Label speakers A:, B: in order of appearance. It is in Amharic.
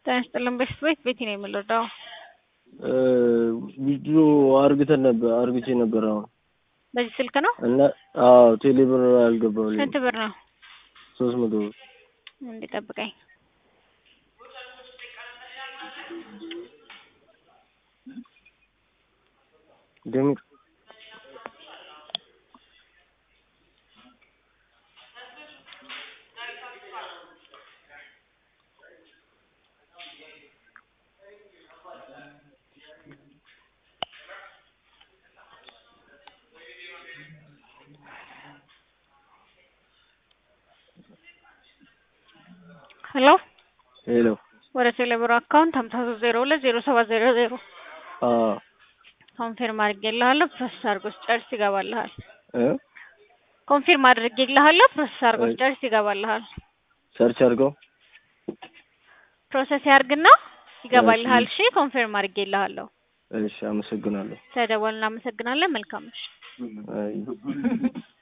A: ጤና ይስጥልን በሽት ቤት ቤቲ ነው የምንረዳው።
B: ቪዲዮ አርግተን ነበር አርግቼ ነበር አሁን
A: በዚህ ስልክ ነው።
B: እና አዎ ቴሌ ብር አልገባልኝ
A: ስንት ብር ነው?
B: ሶስት መቶ ብር
A: እንዲጠብቀኝ
B: ደምር
A: ሄሎ
B: ሄሎ
A: ወደ ቴሌብር አካውንት ሀምሳ ሶስት ዜሮ ሁለት ዜሮ ሰባት ዜሮ ዜሮ
B: አዎ
A: ኮንፊርም አድርጌልሃለሁ። ፕሮሰስ አድርጎ ሲጨርስ ይገባልሃል።
B: እ
A: ኮንፊርም አድርጌልሃለሁ። ፕሮሰስ አድርጎ ሲጨርስ ይገባልሃል።
B: ሰርች አድርገው
A: ፕሮሰስ ያርግና ይገባልሃል። እሺ ኮንፊርም አድርጌልሃለሁ።
B: እሺ አመሰግናለሁ
A: ተደወል። እናመሰግናለን። መልካም ምሽት።
B: አይ